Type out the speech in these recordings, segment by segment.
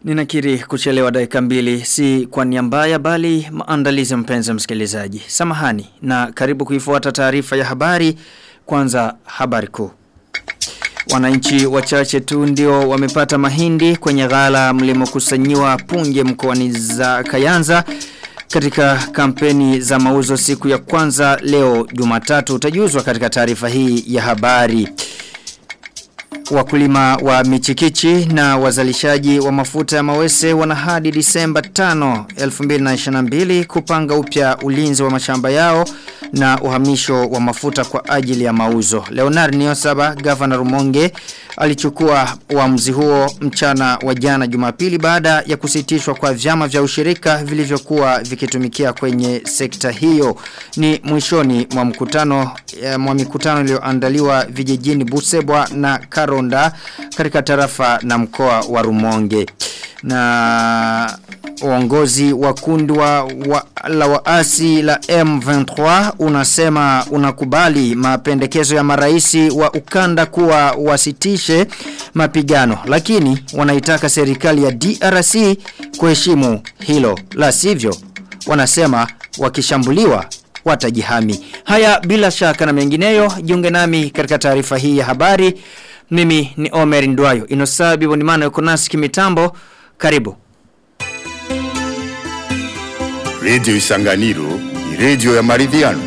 Ninakiri kuchelewa dakika mbili si kwa nia mbaya bali maandalizi mpenzi msikilizaji. Samahani na karibu kuifuata taarifa ya habari kwanza habari kuu. Wananchi wachache tu ndio wamepata mahindi kwenye ghala mlimokusanyiwa punje mkoani za Kayanza katika kampeni za mauzo siku ya kwanza leo Jumatatu utajuzwa katika taarifa hii ya habari. Wakulima wa michikichi na wazalishaji wa mafuta ya mawese wana hadi Disemba 5, 2022 kupanga upya ulinzi wa mashamba yao na uhamisho wa mafuta kwa ajili ya mauzo. Leonard Niosaba, Governor Rumonge, alichukua uamuzi huo mchana wa jana Jumapili baada ya kusitishwa kwa vyama vya ushirika vilivyokuwa vikitumikia kwenye sekta hiyo. Ni mwishoni mwa mkutano mwa mikutano iliyoandaliwa vijijini Busebwa na Karonda katika tarafa na mkoa wa Rumonge. Na uongozi wa kundi wa, wa, la waasi la M23 unasema unakubali mapendekezo ya maraisi wa ukanda kuwa wasitishe mapigano lakini wanaitaka serikali ya DRC kuheshimu hilo la sivyo wanasema wakishambuliwa watajihami haya bila shaka na mengineyo jiunge nami katika taarifa hii ya habari mimi ni Omer Ndwayo inosabi bonimana yuko nasi kimitambo karibu Radio Isanganiro ni radio ya maridhiano.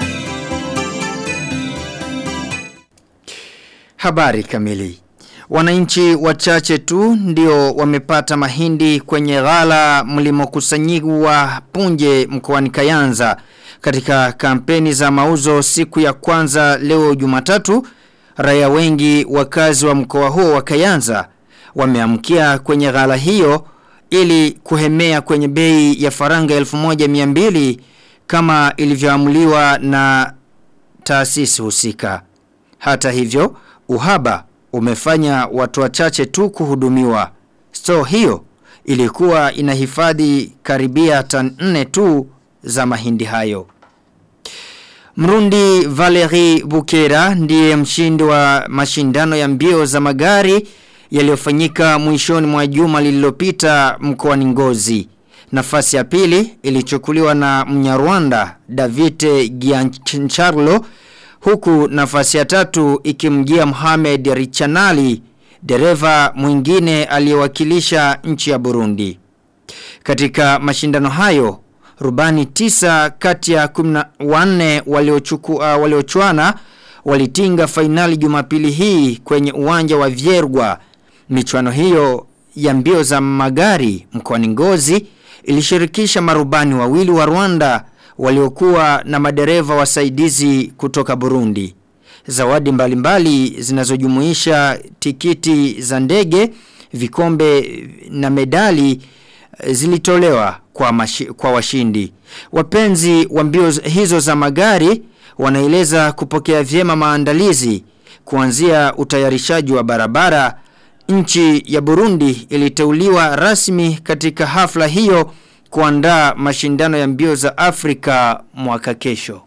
Habari kamili. Wananchi wachache tu ndio wamepata mahindi kwenye ghala mlimokusanyiwa punje mkoani Kayanza katika kampeni za mauzo siku ya kwanza leo Jumatatu. Raia wengi wakazi wa mkoa huo wa Kayanza wameamkia kwenye ghala hiyo ili kuhemea kwenye bei ya faranga 1200 kama ilivyoamuliwa na taasisi husika. Hata hivyo, uhaba umefanya watu wachache tu kuhudumiwa. Store hiyo ilikuwa inahifadhi karibia tan 4 tu za mahindi hayo. Mrundi Valerie Bukera ndiye mshindi wa mashindano ya mbio za magari yaliyofanyika mwishoni mwa juma lililopita mkoani Ngozi. Nafasi ya pili ilichukuliwa na Mnyarwanda Davite Giancharlo huku nafasi ya tatu ikimjia Mohamed Richanali dereva mwingine aliyewakilisha nchi ya Burundi. Katika mashindano hayo rubani tisa kati ya 14 waliochukua uh, waliochuana walitinga fainali Jumapili hii kwenye uwanja wa Viergwa Michuano hiyo ya mbio za magari mkoani Ngozi ilishirikisha marubani wawili wa Rwanda waliokuwa na madereva wasaidizi kutoka Burundi. Zawadi mbalimbali zinazojumuisha tikiti za ndege, vikombe na medali zilitolewa kwa, mashi, kwa washindi. Wapenzi wa mbio hizo za magari wanaeleza kupokea vyema maandalizi kuanzia utayarishaji wa barabara nchi ya Burundi iliteuliwa rasmi katika hafla hiyo kuandaa mashindano ya mbio za Afrika mwaka kesho.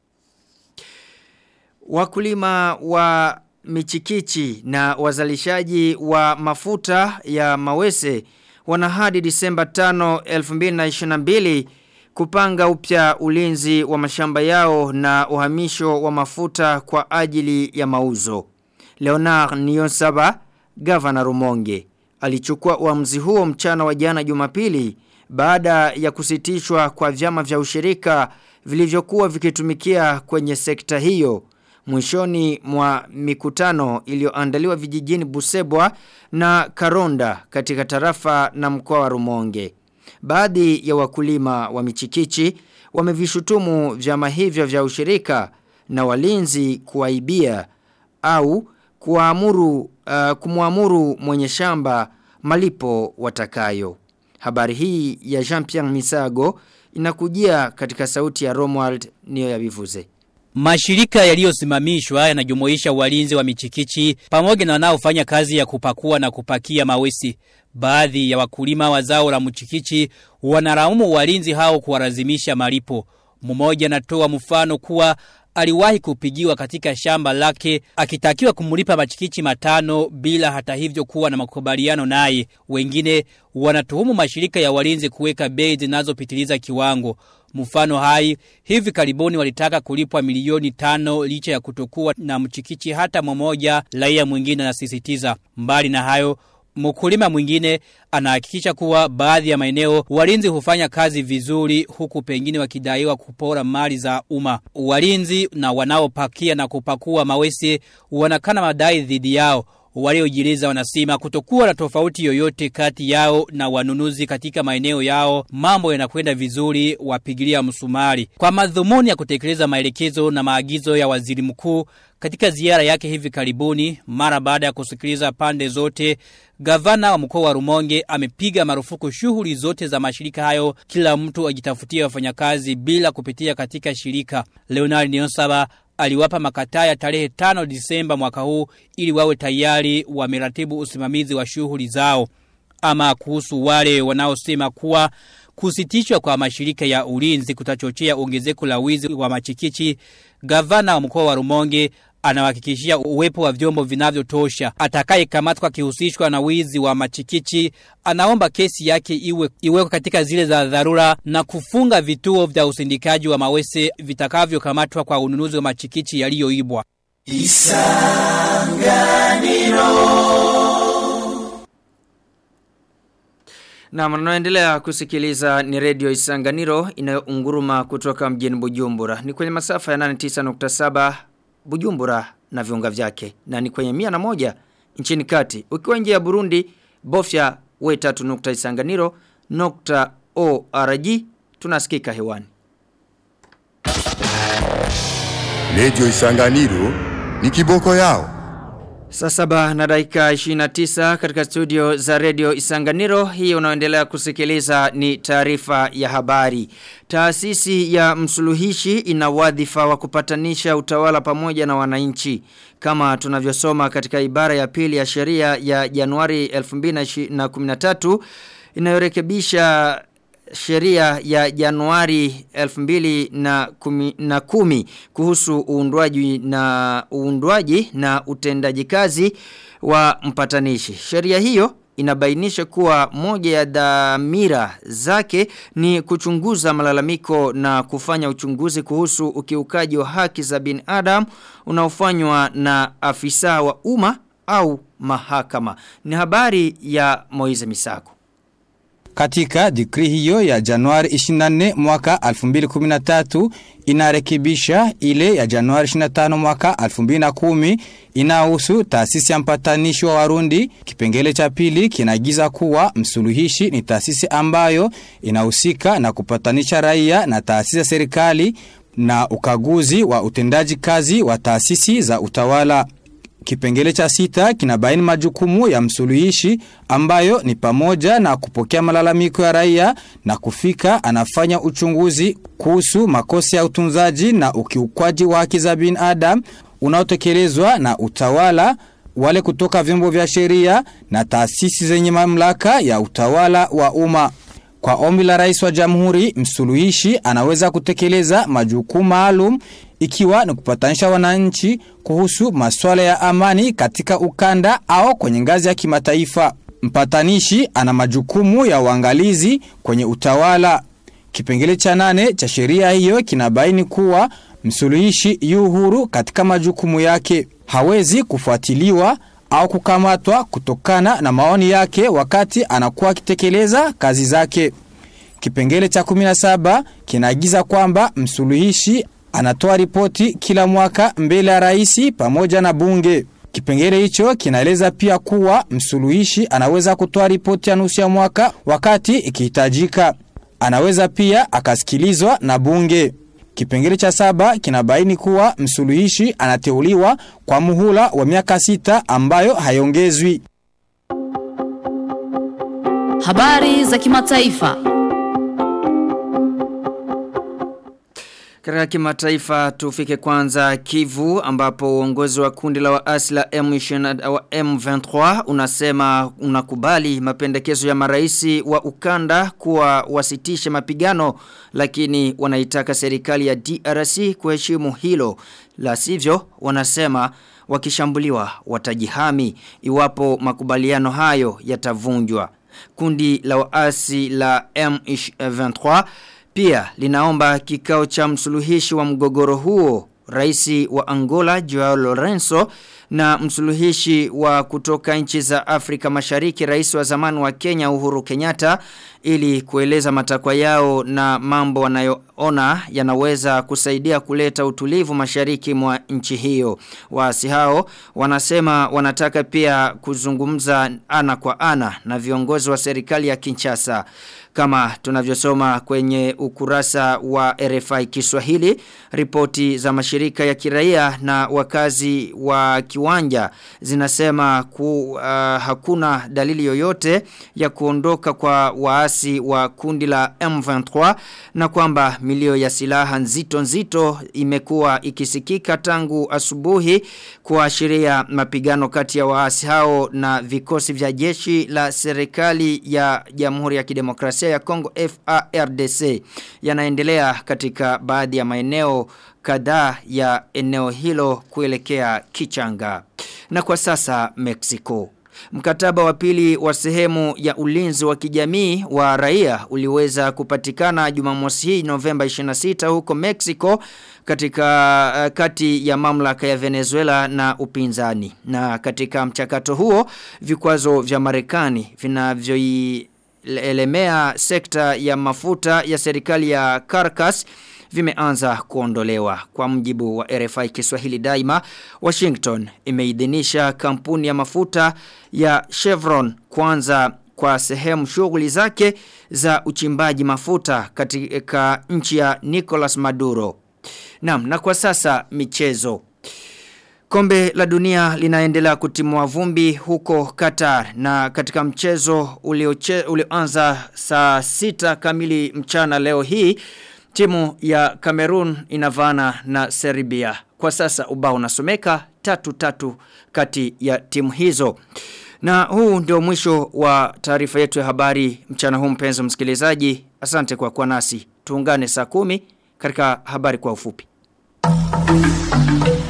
Wakulima wa michikichi na wazalishaji wa mafuta ya mawese wana hadi Disemba 5, 2022 kupanga upya ulinzi wa mashamba yao na uhamisho wa mafuta kwa ajili ya mauzo. Leonard Niyonsaba Gavana Rumonge alichukua uamuzi huo mchana wa jana Jumapili baada ya kusitishwa kwa vyama vya ushirika vilivyokuwa vikitumikia kwenye sekta hiyo mwishoni mwa mikutano iliyoandaliwa vijijini Busebwa na Karonda katika tarafa na mkoa wa Rumonge. Baadhi ya wakulima wa michikichi wamevishutumu vyama hivyo vya ushirika na walinzi kuwaibia au kuamuru uh, kumwamuru mwenye shamba malipo watakayo. Habari hii ya Jean-Pierre Misago inakujia katika sauti ya Romuald niyo ya bivuze. Mashirika yaliyosimamishwa yanajumuisha walinzi wa michikichi pamoja na wanaofanya kazi ya kupakua na kupakia mawesi. Baadhi ya wakulima wa zao la mchikichi wanaraumu walinzi hao kuwalazimisha malipo. Mmoja anatoa mfano kuwa aliwahi kupigiwa katika shamba lake akitakiwa kumlipa machikichi matano bila hata hivyo kuwa na makubaliano naye. Wengine wanatuhumu mashirika ya walinzi kuweka bei zinazopitiliza kiwango. Mfano hai, hivi karibuni walitaka kulipwa milioni tano licha ya kutokuwa na mchikichi hata mmoja raia mwingine anasisitiza. Mbali na hayo, Mkulima mwingine anahakikisha kuwa baadhi ya maeneo walinzi hufanya kazi vizuri huku pengine wakidaiwa kupora mali za umma. Walinzi na wanaopakia na kupakua mawesi wanakana madai dhidi yao. Waliojiliza wanasema kutokuwa na tofauti yoyote kati yao na wanunuzi katika maeneo yao mambo yanakwenda vizuri wapigilia msumari. Kwa madhumuni ya kutekeleza maelekezo na maagizo ya waziri mkuu katika ziara yake hivi karibuni mara baada ya kusikiliza pande zote gavana wa mkoa wa Rumonge amepiga marufuku shughuli zote za mashirika hayo kila mtu ajitafutie wafanyakazi bila kupitia katika shirika. Leonard Nionsaba aliwapa makataa ya tarehe 5 Disemba mwaka huu ili wawe tayari wameratibu usimamizi wa shughuli zao. Ama kuhusu wale wanaosema kuwa kusitishwa kwa mashirika ya ulinzi kutachochea ongezeko la wizi wa machikichi, gavana wa mkoa wa Rumonge anawahakikishia uwepo wa vyombo vinavyotosha. Atakaye kamatwa kihusishwa na wizi wa machikichi, anaomba kesi yake iwe iwekwe katika zile za dharura na kufunga vituo vya usindikaji wa mawese vitakavyokamatwa kwa ununuzi wa machikichi yaliyoibwa. Na mnaendelea kusikiliza ni redio Isanganiro inayounguruma kutoka mjini Bujumbura. Ni kwenye masafa ya 89.7 Bujumbura na viunga vyake. Na ni kwenye mia na moja nchini kati. Ukiwa nje ya Burundi, bofya we tatu nukta Isanganiro nukta ORG tunasikika hewani. Radio Isanganiro ni kiboko yao. Saa saba na dakika 29 katika studio za redio Isanganiro hii unaoendelea kusikiliza ni taarifa ya habari. Taasisi ya msuluhishi ina wadhifa wa kupatanisha utawala pamoja na wananchi. Kama tunavyosoma katika ibara ya pili ya sheria ya Januari 2013 inayorekebisha sheria ya Januari 2010 kuhusu uundwaji na uundwaji na utendaji kazi wa mpatanishi. Sheria hiyo inabainisha kuwa moja ya dhamira zake ni kuchunguza malalamiko na kufanya uchunguzi kuhusu ukiukaji wa haki za binadamu unaofanywa na afisa wa umma au mahakama. Ni habari ya Moize Misako. Katika dikri hiyo ya Januari 24 mwaka 2013 inarekebisha ile ya Januari 25 mwaka 2010 inahusu taasisi ya mpatanishi wa Warundi. Kipengele cha pili kinagiza kuwa msuluhishi ni taasisi ambayo inahusika na kupatanisha raia na taasisi ya serikali na ukaguzi wa utendaji kazi wa taasisi za utawala. Kipengele cha sita kinabaini majukumu ya msuluhishi ambayo ni pamoja na kupokea malalamiko ya raia na kufika anafanya uchunguzi kuhusu makosa ya utunzaji na ukiukwaji wa haki za binadamu unaotekelezwa na utawala wale kutoka vyombo vya sheria na taasisi zenye mamlaka ya utawala wa umma. Kwa ombi la rais wa jamhuri, msuluhishi anaweza kutekeleza majukumu maalum ikiwa ni kupatanisha wananchi kuhusu masuala ya amani katika ukanda au kwenye ngazi ya kimataifa. Mpatanishi ana majukumu ya uangalizi kwenye utawala. Kipengele cha nane cha sheria hiyo kinabaini kuwa msuluhishi yu huru katika majukumu yake. Hawezi kufuatiliwa au kukamatwa kutokana na maoni yake wakati anakuwa akitekeleza kazi zake. Kipengele cha 17 kinaagiza kwamba msuluhishi anatoa ripoti kila mwaka mbele ya rais pamoja na bunge. Kipengele hicho kinaeleza pia kuwa msuluhishi anaweza kutoa ripoti ya nusu ya mwaka wakati ikihitajika. Anaweza pia akasikilizwa na bunge. Kipengele cha saba kinabaini kuwa msuluhishi anateuliwa kwa muhula wa miaka sita ambayo hayongezwi. Habari za kimataifa. Katika kimataifa tufike kwanza Kivu ambapo uongozi wa kundi la waasi la M23 M23 unasema unakubali mapendekezo ya maraisi wa ukanda kuwa wasitishe mapigano lakini wanaitaka serikali ya DRC kuheshimu hilo. La sivyo wanasema wakishambuliwa watajihami iwapo makubaliano hayo yatavunjwa. Kundi la waasi la M23 pia linaomba kikao cha msuluhishi wa mgogoro huo Raisi wa Angola Joao Lorenzo na msuluhishi wa kutoka nchi za Afrika Mashariki rais wa zamani wa Kenya Uhuru Kenyatta ili kueleza matakwa yao na mambo wanayoona yanaweza kusaidia kuleta utulivu mashariki mwa nchi hiyo. Waasi hao wanasema wanataka pia kuzungumza ana kwa ana na viongozi wa serikali ya Kinshasa. Kama tunavyosoma kwenye ukurasa wa RFI Kiswahili, ripoti za mashirika ya kiraia na wakazi wa kiwanja zinasema ku, uh, hakuna dalili yoyote ya kuondoka kwa waasi wa kundi la M23 na kwamba milio ya silaha nzito nzito imekuwa ikisikika tangu asubuhi kuashiria mapigano kati ya waasi hao na vikosi vya jeshi la serikali ya Jamhuri ya Kidemokrasia ya Kongo FARDC yanaendelea katika baadhi ya maeneo kadhaa ya eneo hilo kuelekea Kichanga. Na kwa sasa Mexico. Mkataba wa pili wa sehemu ya ulinzi wa kijamii wa raia uliweza kupatikana Jumamosi hii Novemba 26 huko Mexico katika uh, kati ya mamlaka ya Venezuela na upinzani. Na katika mchakato huo vikwazo vya Marekani vinavyoielemea sekta ya mafuta ya serikali ya Caracas vimeanza kuondolewa. Kwa mjibu wa RFI Kiswahili daima, Washington imeidhinisha kampuni ya mafuta ya Chevron kwanza kwa sehemu shughuli zake za uchimbaji mafuta katika nchi ya Nicolas Maduro. Naam, na kwa sasa michezo. Kombe la dunia linaendelea kutimua vumbi huko Qatar na katika mchezo ulioanza saa sita kamili mchana leo hii Timu ya Cameroon inavana na Serbia. Kwa sasa ubao unasomeka tatu tatu kati ya timu hizo. Na huu ndio mwisho wa taarifa yetu ya habari mchana huu mpenzi msikilizaji. Asante kwa kuwa nasi. Tuungane saa kumi katika habari kwa ufupi.